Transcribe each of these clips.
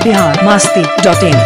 Bihar Masti dot in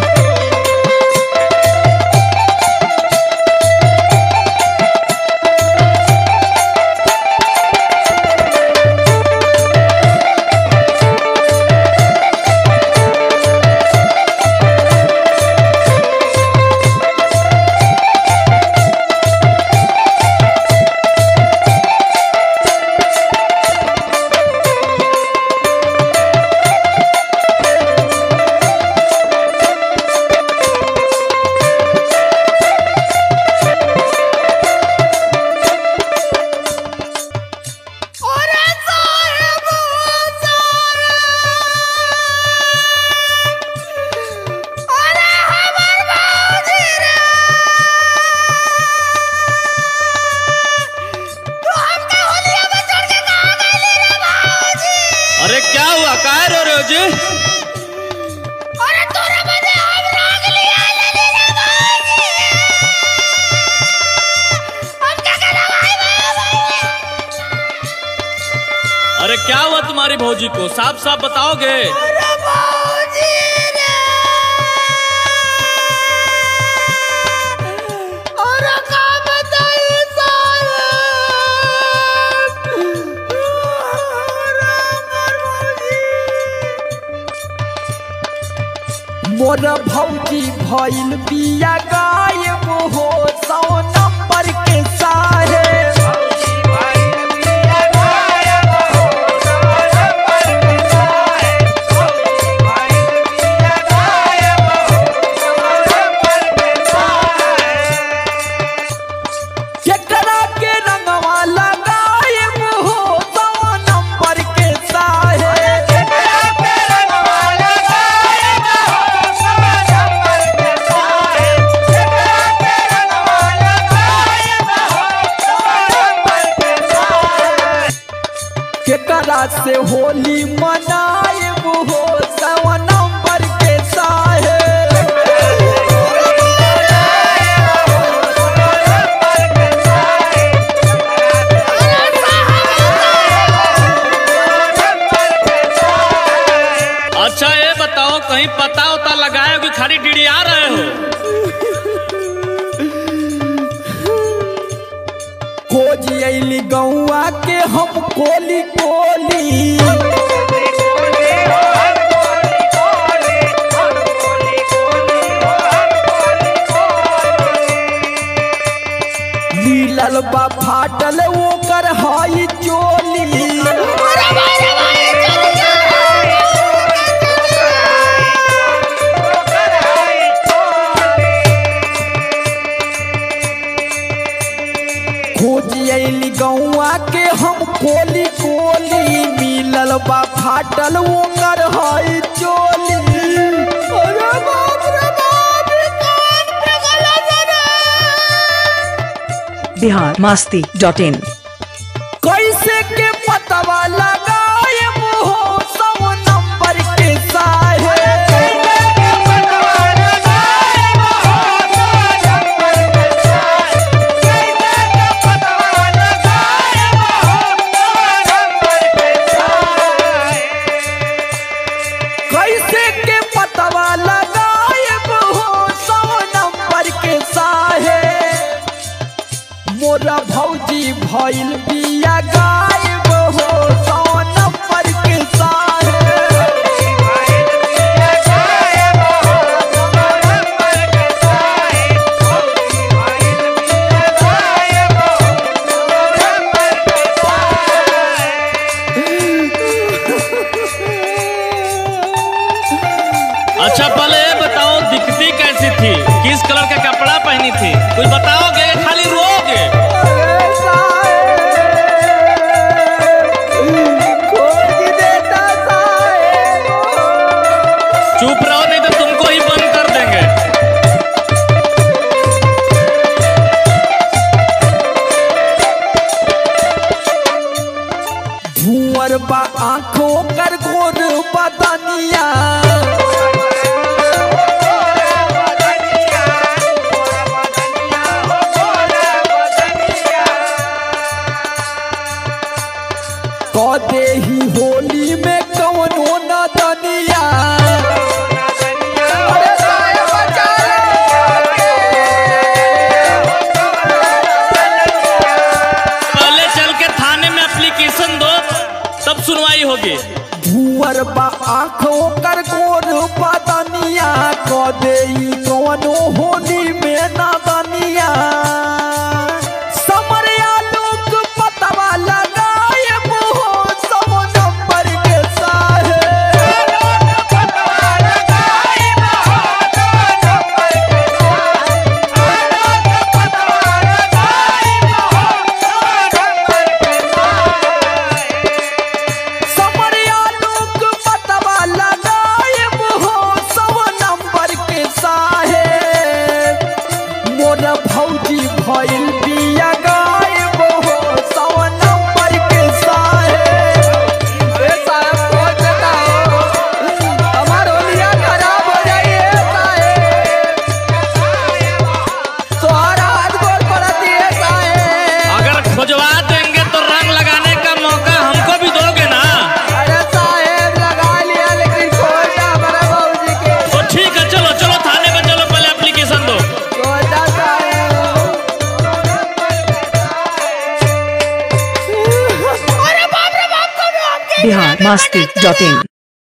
अरे क्या हुआ काय रो रहे हो जी अरे तोरा बदे हम राग लिया ले रे बाजी हम क्या करना भाई अरे क्या हुआ तुम्हारी भौजी को साफ साफ बताओगे अरे बाजी रे अरे का बताई सारे अरे मर बाजी मोर भौजी भइल बिया गायब हो सौ नंबर के सारे केकरा के रंगवा लगायब हो सौ नंबर के सारे केकरा से होली मनायब हो सौ नंबर के साहे अच्छा ये बताओ कहीं पता उता लगाए हो कि खाली डीडी आ रहे हो खोज अली गौआ के हम कोली कोली मिलल बा फाटल ओकर हाई चोली खोज अली गौआ के हम कोली कोली मिलल बा फाटल ओकर हाई चोली अरे बाप रे बाप रे कान पे गला रे बिहार मास्ती डॉट इन कैसे के पतवा लगायब हो सौ नंबर के साहे कैसे के पतवा लगायब हो सौ नंबर के साहे मोरा भौजी भइल बिया गायब हो सौ नंबर के साहे अच्छा पहले ये बताओ दिखती कैसी थी किस कलर का कपड़ा पहनी थी कुछ बताओगे या खाली रोगे चुप रहो नहीं तो तुमको ही बंद कर देंगे भूअर बा आंखों कर गोर बदनिया कह दे ही होली में कवनो न दनिया होगी भूअर बा आँख ओकर गोर बदनिया क देई कवनो होली में नदनिया समरिया लोग पतवा लगाए मुहो सब नंबर के साहे समरिया लोग पतवा लगाए मुहो सब नंबर के साहे मोर भौजी भइल बिया गायब हो सौ नंबर के साहे ए साहब कौन देता हो हमार होलिया खराब हो जाई ए साहेब तोहरा हाथ गोड़ पड़त है साहेब अगर खोजवा देंगे तो रंग लगाने का मौका हमको भी दोगे ना अरे साहेब लगा लिया लेकिन खोजा हमारा भौजी के तो ठीक है चलो चलो थाने में चलो पहले एप्लीकेशन दो खोजा साहेब अरे बाप रे बाप को भी हमके बिहार मस्ती डॉट इन